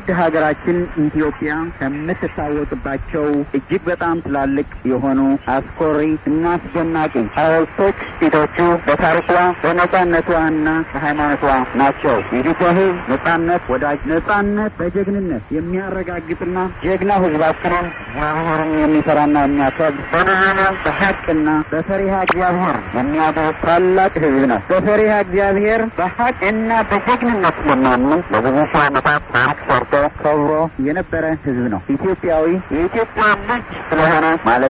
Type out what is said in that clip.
ውድ ሀገራችን ኢትዮጵያ ከምትታወቅባቸው እጅግ በጣም ትላልቅ የሆኑ አስኮሪ እና አስደናቂ ሐውልቶች ፊቶቹ በታሪኳ በነጻነቷና በሃይማኖቷ ናቸው። የኢትዮጵያ ሕዝብ ነጻነት ወዳጅ ነጻነት በጀግንነት የሚያረጋግጥና ጀግና ሕዝባችንን እግዚአብሔርን የሚፈራና የሚያከብር በነህና በሀቅና በፈሪሃ እግዚአብሔር የሚያደርግ ታላቅ ሕዝብ ነው። በፈሪሃ እግዚአብሔር በሀቅ እና በጀግንነት ለሚያምን ለብዙ ሺህ ዓመታት ታሪክ ሰርቶ ከብሮ የነበረ ሕዝብ ነው። ኢትዮጵያዊ የኢትዮጵያ ልጅ ስለሆነ ማለት